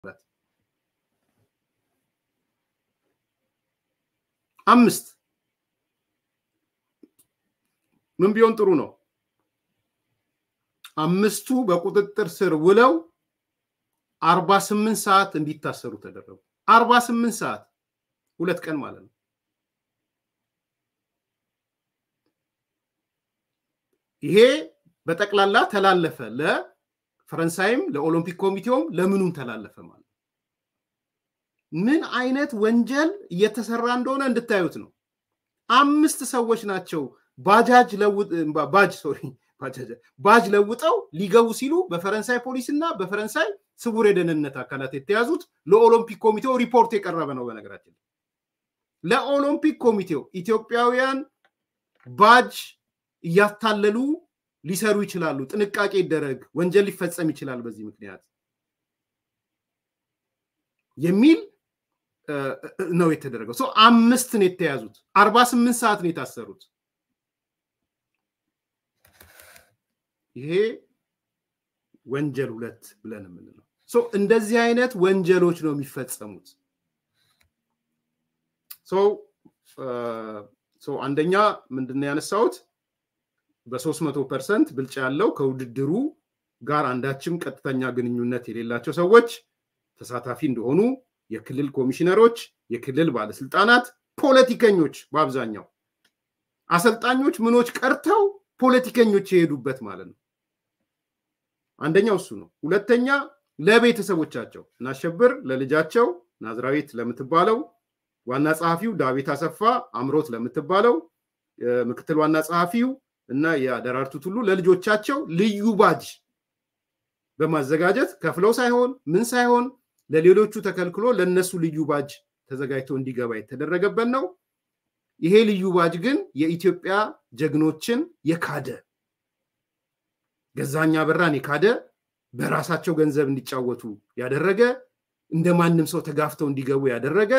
አምስት ምን ቢሆን ጥሩ ነው? አምስቱ በቁጥጥር ስር ውለው አርባ ስምንት ሰዓት እንዲታሰሩ ተደረጉ። አርባ ስምንት ሰዓት ሁለት ቀን ማለት ነው። ይሄ በጠቅላላ ተላለፈ። ለፈረንሳይም ለኦሎምፒክ ኮሚቴውም ለምኑም ተላለፈ ማለት ነው። ምን አይነት ወንጀል እየተሰራ እንደሆነ እንድታዩት ነው። አምስት ሰዎች ናቸው ባጃጅ ባጅ ሶሪ ባጅ ለውጠው ሊገቡ ሲሉ በፈረንሳይ ፖሊስ እና በፈረንሳይ ስውር የደህንነት አካላት የተያዙት ለኦሎምፒክ ኮሚቴው ሪፖርት የቀረበ ነው። በነገራችን ለኦሎምፒክ ኮሚቴው ኢትዮጵያውያን ባጅ እያታለሉ ሊሰሩ ይችላሉ፣ ጥንቃቄ ይደረግ፣ ወንጀል ሊፈጸም ይችላል በዚህ ምክንያት የሚል ነው የተደረገው። ሰው አምስት ነው የተያዙት። አርባ ስምንት ሰዓት ነው የታሰሩት። ይሄ ወንጀል ሁለት ብለን የምንለው እንደዚህ አይነት ወንጀሎች ነው የሚፈጸሙት። አንደኛ ምንድነው ያነሳሁት በሶስት መቶ ፐርሰንት ብልጫ ያለው ከውድድሩ ጋር አንዳችም ቀጥተኛ ግንኙነት የሌላቸው ሰዎች ተሳታፊ እንደሆኑ የክልል ኮሚሽነሮች፣ የክልል ባለስልጣናት፣ ፖለቲከኞች በአብዛኛው አሰልጣኞች ምኖች ቀርተው ፖለቲከኞች የሄዱበት ማለት ነው። አንደኛው እሱ ነው። ሁለተኛ ለቤተሰቦቻቸው እናሸብር ለልጃቸው ናዝራዊት ለምትባለው ዋና ጸሐፊው ዳዊት አሰፋ አምሮት ለምትባለው ምክትል ዋና ጸሐፊው እና የደራርቱ ቱሉ ለልጆቻቸው ልዩ ባጅ በማዘጋጀት ከፍለው ሳይሆን ምን ሳይሆን ለሌሎቹ ተከልክሎ ለነሱ ልዩ ባጅ ተዘጋጅቶ እንዲገባ የተደረገበት ነው። ይሄ ልዩ ባጅ ግን የኢትዮጵያ ጀግኖችን የካደ ገዛኛ በራን የካደ በራሳቸው ገንዘብ እንዲጫወቱ ያደረገ እንደ ማንም ሰው ተጋፍተው እንዲገቡ ያደረገ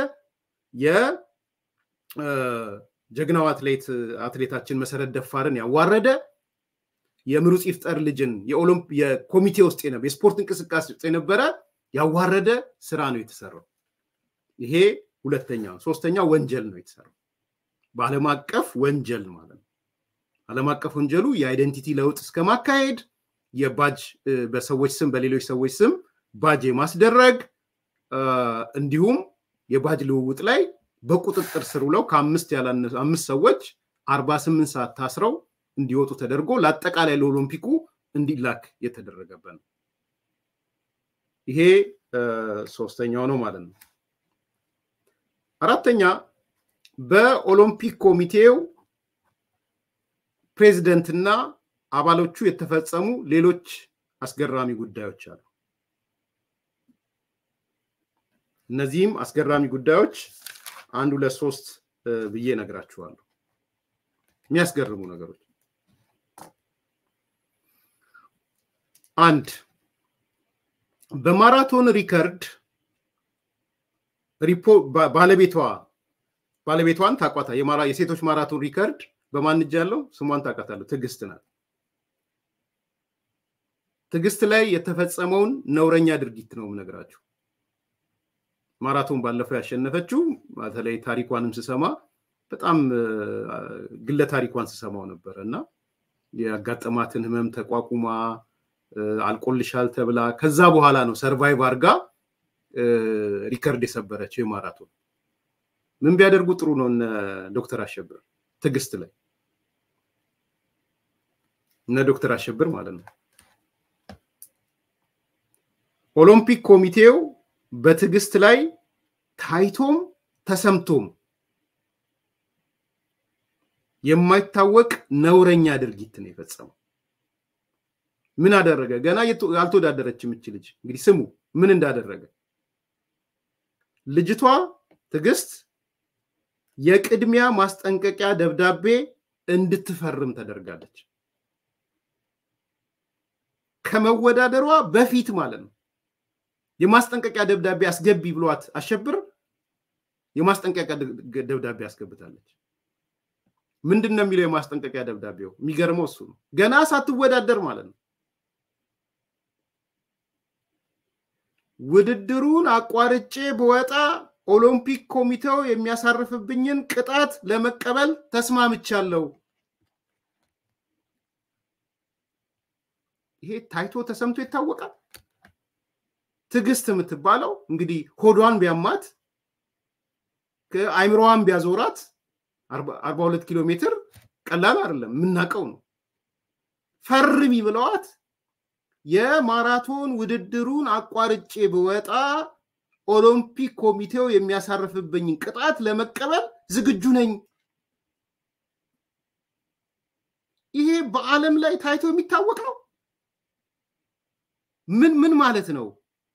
የጀግናው አትሌት አትሌታችን መሰረት ደፋርን ያዋረደ የምሩፅ ይፍጠር ልጅን የኮሚቴ ውስጥ የነበረ የስፖርት እንቅስቃሴ ውስጥ የነበረ ያዋረደ ስራ ነው የተሰራው። ይሄ ሁለተኛ። ሶስተኛ ወንጀል ነው የተሰራው በዓለም አቀፍ ወንጀል ማለት ነው። ዓለም አቀፍ ወንጀሉ የአይደንቲቲ ለውጥ እስከ ማካሄድ የባጅ በሰዎች ስም በሌሎች ሰዎች ስም ባጅ የማስደረግ እንዲሁም የባጅ ልውውጥ ላይ በቁጥጥር ስር ውለው ከአምስት ያላነሱ አምስት ሰዎች አርባ ስምንት ሰዓት ታስረው እንዲወጡ ተደርጎ ለአጠቃላይ ለኦሎምፒኩ እንዲላክ የተደረገበት ነው። ይሄ ሶስተኛው ነው ማለት ነው። አራተኛ በኦሎምፒክ ኮሚቴው ፕሬዝደንትና አባሎቹ የተፈጸሙ ሌሎች አስገራሚ ጉዳዮች አሉ። እነዚህም አስገራሚ ጉዳዮች አንድ ሁለት ሶስት ብዬ ነግራችኋለሁ። የሚያስገርሙ ነገሮች አንድ በማራቶን ሪከርድ ባለቤቷ ባለቤቷን ታቋታ የሴቶች ማራቶን ሪከርድ በማን እጅ ያለው ስሟን ታውቃታለሁ። ትዕግስት ናት። ትዕግስት ላይ የተፈጸመውን ነውረኛ ድርጊት ነው የምነግራችሁ። ማራቶን ባለፈው ያሸነፈችው በተለይ ታሪኳንም ስሰማ በጣም ግለ ታሪኳን ስሰማው ነበረ እና ያጋጠማትን ህመም ተቋቁማ አልቆልሻል ተብላ ከዛ በኋላ ነው ሰርቫይቭ አርጋ ሪከርድ የሰበረችው የማራቶን ምን ቢያደርጉ ጥሩ ነው እነ ዶክተር አሸብር ትዕግስት ላይ እነ ዶክተር አሸብር ማለት ነው ኦሎምፒክ ኮሚቴው በትዕግስት ላይ ታይቶም ተሰምቶም የማይታወቅ ነውረኛ ድርጊት ነው የፈጸመው። ምን አደረገ? ገና ያልተወዳደረች የምች ልጅ እንግዲህ ስሙ ምን እንዳደረገ። ልጅቷ ትዕግስት የቅድሚያ ማስጠንቀቂያ ደብዳቤ እንድትፈርም ተደርጋለች። ከመወዳደሯ በፊት ማለት ነው። የማስጠንቀቂያ ደብዳቤ አስገቢ ብሏት አሸብር የማስጠንቀቂያ ደብዳቤ አስገብታለች። ምንድን ነው የሚለው የማስጠንቀቂያ ደብዳቤው? የሚገርመው እሱ ነው። ገና ሳትወዳደር ማለት ነው። ውድድሩን አቋርጬ ብወጣ ኦሎምፒክ ኮሚቴው የሚያሳርፍብኝን ቅጣት ለመቀበል ተስማምቻለሁ። ይሄ ታይቶ ተሰምቶ ይታወቃል። ትዕግስት የምትባለው እንግዲህ ሆዷን ቢያማት አይምሮዋን ቢያዞራት አርባ ሁለት ኪሎ ሜትር ቀላል አይደለም፣ የምናውቀው ነው። ፈርሚ ብለዋት የማራቶን ውድድሩን አቋርጬ ብወጣ ኦሎምፒክ ኮሚቴው የሚያሳርፍብኝን ቅጣት ለመቀበል ዝግጁ ነኝ። ይሄ በዓለም ላይ ታይቶ የሚታወቅ ነው። ምን ምን ማለት ነው?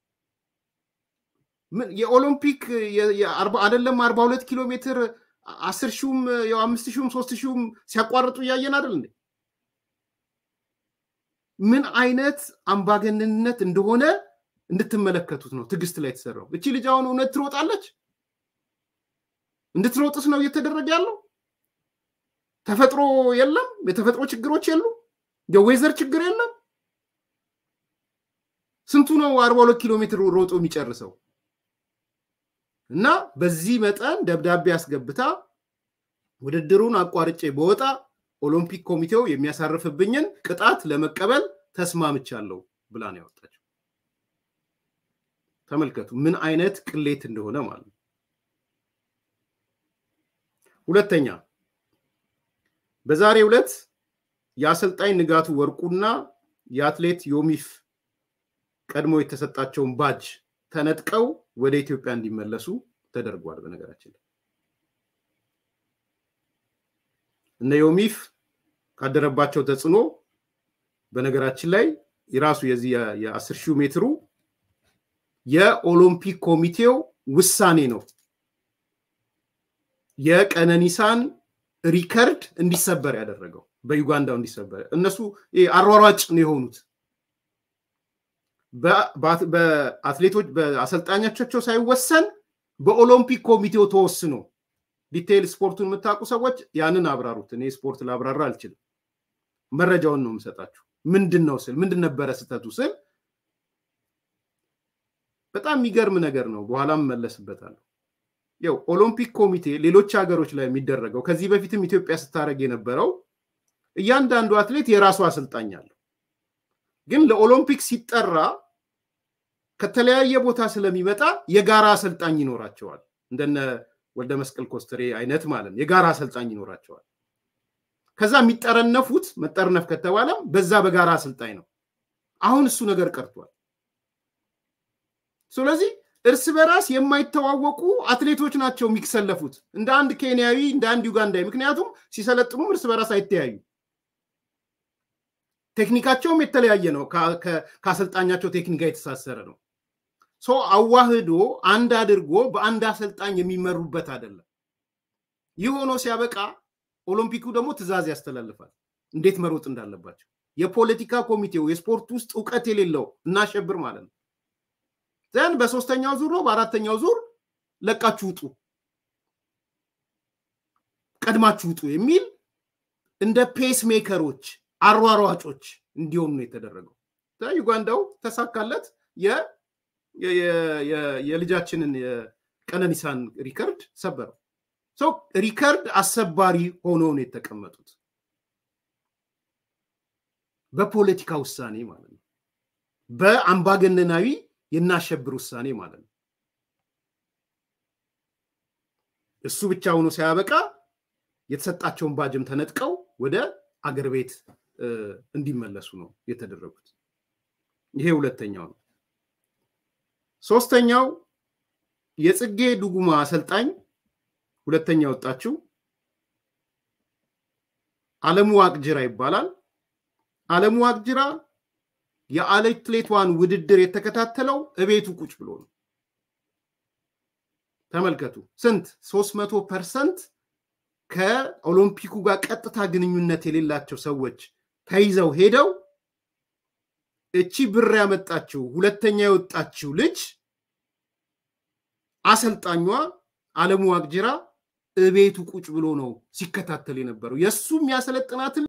የኦሎምፒክ አይደለም አርባ ሁለት ኪሎ ሜትር አስር ሺውም ያው አምስት ሺውም ሶስት ሺውም ሲያቋርጡ እያየን አይደል እንዴ? ምን አይነት አምባገነንነት እንደሆነ እንድትመለከቱት ነው ትዕግስት ላይ የተሰራው። እቺ ልጅ አሁን እውነት ትሮጣለች? እንድትሮጥስ ነው እየተደረገ ያለው? ተፈጥሮ የለም፣ የተፈጥሮ ችግሮች የሉ፣ የዌዘር ችግር የለም። ስንቱ ነው አርባ ሁለት ኪሎ ሜትር ሮጦ የሚጨርሰው? እና በዚህ መጠን ደብዳቤ አስገብታ ውድድሩን አቋርጬ በወጣ ኦሎምፒክ ኮሚቴው የሚያሳርፍብኝን ቅጣት ለመቀበል ተስማምቻለሁ ብላ ነው ያወጣችው። ተመልከቱ ምን አይነት ቅሌት እንደሆነ ማለት ነው። ሁለተኛ በዛሬው ዕለት የአሰልጣኝ ንጋቱ ወርቁና የአትሌት ዮሚፍ ቀድሞ የተሰጣቸውን ባጅ ተነጥቀው ወደ ኢትዮጵያ እንዲመለሱ ተደርጓል። በነገራችን ላይ እነ ዮሚፍ ካደረባቸው ተጽዕኖ በነገራችን ላይ የራሱ የዚህ የአስር ሺህ ሜትሩ የኦሎምፒክ ኮሚቴው ውሳኔ ነው የቀነኒሳን ሪከርድ እንዲሰበር ያደረገው በዩጋንዳው እንዲሰበር። እነሱ አሯሯጭ ነው የሆኑት በአትሌቶች በአሰልጣኞቻቸው ሳይወሰን በኦሎምፒክ ኮሚቴው ተወስኖ ዲቴይል ስፖርቱን የምታውቁ ሰዎች ያንን አብራሩት። እኔ ስፖርት ላብራራ አልችልም። መረጃውን ነው የምሰጣችሁ። ምንድን ነው ስል ምንድን ነበረ ስህተቱ ስል በጣም የሚገርም ነገር ነው። በኋላም መለስበታለሁ። ያው ኦሎምፒክ ኮሚቴ ሌሎች ሀገሮች ላይ የሚደረገው ከዚህ በፊትም ኢትዮጵያ ስታደርግ የነበረው እያንዳንዱ አትሌት የራሱ አሰልጣኝ አለው። ግን ለኦሎምፒክ ሲጠራ ከተለያየ ቦታ ስለሚመጣ የጋራ አሰልጣኝ ይኖራቸዋል። እንደነ ወልደ መስቀል ኮስትሬ አይነት ማለት ነው። የጋራ አሰልጣኝ ይኖራቸዋል። ከዛ የሚጠረነፉት መጠርነፍ ከተባለም በዛ በጋራ አሰልጣኝ ነው። አሁን እሱ ነገር ቀርቷል። ስለዚህ እርስ በራስ የማይተዋወቁ አትሌቶች ናቸው የሚሰለፉት እንደ አንድ ኬንያዊ፣ እንደ አንድ ዩጋንዳዊ። ምክንያቱም ሲሰለጥኑም እርስ በራስ አይተያዩ። ቴክኒካቸውም የተለያየ ነው። ከአሰልጣኛቸው ቴክኒክ ጋር የተሳሰረ ነው። ሰው አዋህዶ አንድ አድርጎ በአንድ አሰልጣኝ የሚመሩበት አይደለም። ይህ ሆኖ ሲያበቃ ኦሎምፒኩ ደግሞ ትዕዛዝ ያስተላልፋል እንዴት መሮጥ እንዳለባቸው። የፖለቲካ ኮሚቴው የስፖርት ውስጥ እውቀት የሌለው እናሸብር ማለት ነው። ዘን በሶስተኛው ዙር ነው በአራተኛው ዙር ለቃችሁ ውጡ፣ ቀድማችሁ ውጡ የሚል እንደ ፔስ ሜከሮች አሯሯጮች እንዲሆኑ ነው የተደረገው። ዩጋንዳው ተሳካለት። የልጃችንን የቀነኒሳን ሪከርድ ሰበረው። ሰው ሪከርድ አሰባሪ ሆነው ነው የተቀመጡት በፖለቲካ ውሳኔ ማለት ነው። በአምባገነናዊ የናሸብር ውሳኔ ማለት ነው። እሱ ብቻ ሆኖ ሳያበቃ የተሰጣቸውን ባጅም ተነጥቀው ወደ አገር ቤት እንዲመለሱ ነው የተደረጉት። ይሄ ሁለተኛው ነው። ሶስተኛው የጽጌ ዱጉማ አሰልጣኝ ሁለተኛ ወጣችው አለሙ ዋቅጅራ ይባላል። አለሙ ዋቅጅራ የአትሌቷን ውድድር የተከታተለው እቤቱ ቁጭ ብሎ ነው። ተመልከቱ ስንት ሶስት መቶ ፐርሰንት ከኦሎምፒኩ ጋር ቀጥታ ግንኙነት የሌላቸው ሰዎች ተይዘው ሄደው እቺ ብር ያመጣችው ሁለተኛ የወጣችው ልጅ አሰልጣኟ አለሙ ዋቅጅራ እቤቱ ቁጭ ብሎ ነው ሲከታተል የነበረው የእሱ የሚያሰለጥናትን